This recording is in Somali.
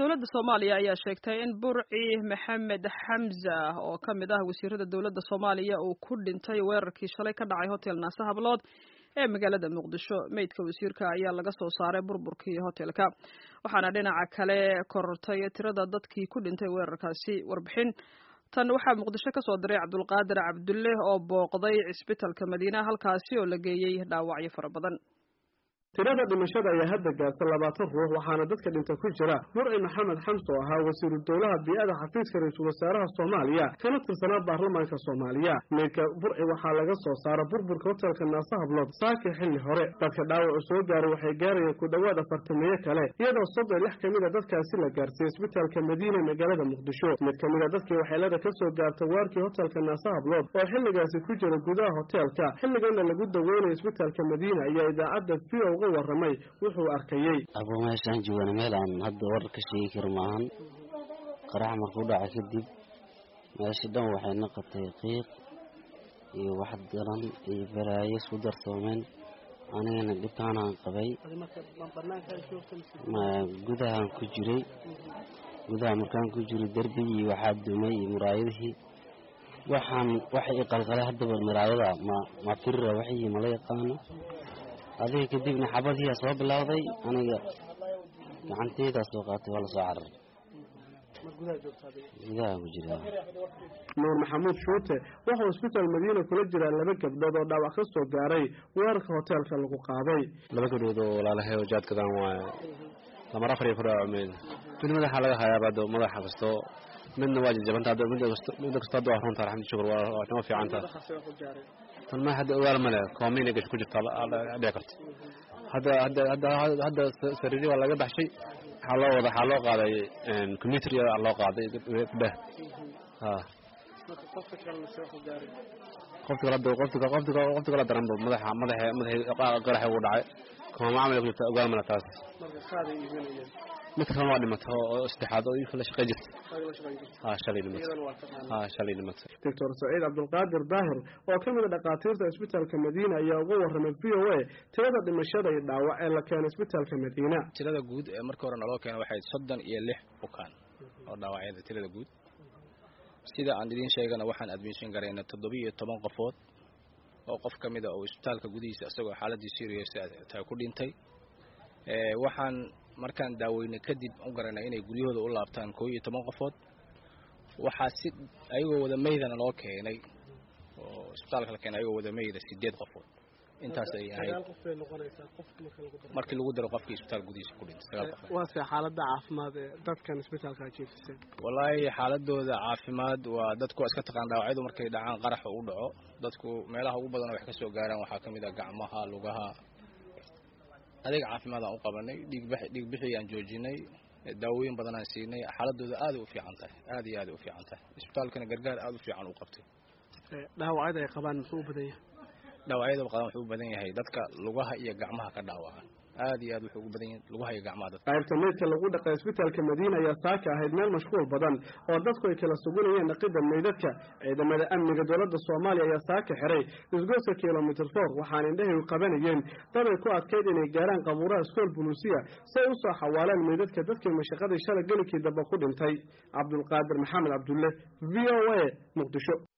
dowladda soomaaliya ayaa sheegtay in burci maxamed xamza oo ka mid ah wasiirada dowladda soomaaliya uu ku dhintay weerarkii shalay ka dhacay hotel naase hablood ee magaalada muqdisho meydka wasiirka ayaa laga soo saaray burburkii hotelka waxaana dhinaca kale korortay tirada dadkii ku dhintay weerarkaasi warbixin tan waxaa muqdisho ka soo diray cabdulqaadir cabdulle oo booqday cisbitalka madiina halkaasi oo la geeyey dhaawacyo fara badan tirada dhimashada ayaa hadda gaarta labaatan ruux waxaana dadka dhinta ku jira burci maxamed xamse oo ahaa wasiiru dowlaha bii-ada xafiiska ra-iisul wasaaraha soomaaliya kana tirsanaa baarlamaanka soomaaliya meydka burci waxaa laga soo saara burburka hotelka naase hablood saakii xilli hore dadka dhaawacu soo gaaray waxay gaarayeen ku dhowaad afartameeye kale iyadoo soddon lix ka mid a dadkaasi la gaarsiiyey isbitaalka madiina magaalada muqdisho mid ka mid a dadkii waxeelada ka soo gaarta waarkii hotelka naase hablood oo xilligaasi ku jira gudaha hoteelka xilligana lagu daweynayo isbitaalka madiina ayaa idaacadda v o uga waramay wuxuu arkayey abo meeshaan joogaan meel aan hadda warar ka sheegi karo maahan qarax markuu dhaca kadib meesha dhan waxay noqotay qiiq iyo wax daran iyo balaayo isku darsoomeen anigana dhibkaanaan qabay gudahaan ku jiray gudaha markaan ku jiray derbigii waxaa dumay iyo muraayadihii waxaan waxa i qalqalay haddaba muraayada ma ma firira waxii mala yaqaano adiga kadibna xabadiyaa soo bilowday aniga gacanteydaa soo qaatay waa la soo cararay gudaha ku jira nuur maxamuud shuute wuxuu isbitaal madiina kula jiraa laba gabdhood oo dhaawac ka soo gaaray weerarka hoteelka lagu qaaday laba gabdhood oo walaalahay oo jaadkadaan waaye lamar afar iyo ku dhaawacmeed mid madaxa laga hayaaba madaxa kasto midna waa jajabanta midda kasto hadda waa runta alxamdu shukur waa noo fiicanta tan ma hadda ogaal male koomayna gasho ku jirta dhici karta hadda hadda hadda hadda sariiri waa laga baxshay waxaa loo wada waxaa loo qaaday computer loo qaaday dheh ha qofti kala qofti qofti qofti kala daranba madaxa madaxa madaxa qaraxa ugu dhacay kooma camal ku jirta ogaal male taas mid kalena waa dhimata oo saddexaad oo iinka la shaqey jirta ha shalay dhimata ha shalay dhimata doctor saciid cabdulqaadir daahir oo ka mid a dhakhaatiirta isbitaalka madiina ayaa uga warramay v o a tirada dhimashada iyo dhaawac ee la keenay isbitaalka madiina tirada guud ee markii hore naloo keenay waxay soddon iyo lix bukaan oo dhaawacyada tirada guud sida aan idiin sheegana waxaan admission garayna toddobiyo toban qofood oo qof ka mid a oo isbitaalka gudihiisa isagoo xaaladii serious taa ku dhintay waxaan markaan daaweyne kadib u garanay inay guryahooda u laabtaan koo iyo toban qofood waxaa si ayagoo wada meydana loo keenay oo isbitaalka la keenay ayagoo wada meyda sideed qofood intaas ay ahayd markii lagu daro qofkii isbitaal gudihiisa ku dhintay sagaal qofood waase xaalada caafimaad ee dadkan isbitaalka jiifisay wallaahi xaaladooda caafimaad waa dadku waa iska taqaan dhaawacyadu markay dhacaan qaraxa u dhaco dadku meelaha ugu badan wax ka soo gaaraan waxaa ka mid ah gacmaha lugaha adeeg caafimaad aan u qabanay dhiigbixii aan joojinay daawooyin badan aan siinay xaaladooda aaday u fiican tahay aad iyo aaday u fiican tahay isbitaalkana gargaar aada u fiican u qabtay dhaawacyada ay qabaan muxuu u badan yahay dhaawacyada qabaan wuxuu u badan yahay dadka lugaha iyo gacmaha ka dhaawacan aad iyo aad wuxuu ugu badan yahay lugaha iyo gacmaha dadka qaybta meydka lagu dhaqay isbitaalka madiina ayaa saaka ahayd meel mashquul badan oo dadku ay kala sugunayeen dhaqidda meydadka ciidamada amniga dowladda soomaaliya ayaa saaka xiray isgoyska kilomitr for waxaana indhahay qabanayeen dad ay ku adkayd inay gaaraan qabuuraha iskool buluusiya si ay usoo xawaalaan meydadka dadkii mashaqadii shala gelikii damba ku dhintay cabdulqaadir maxamed cabdulle v o a muqdisho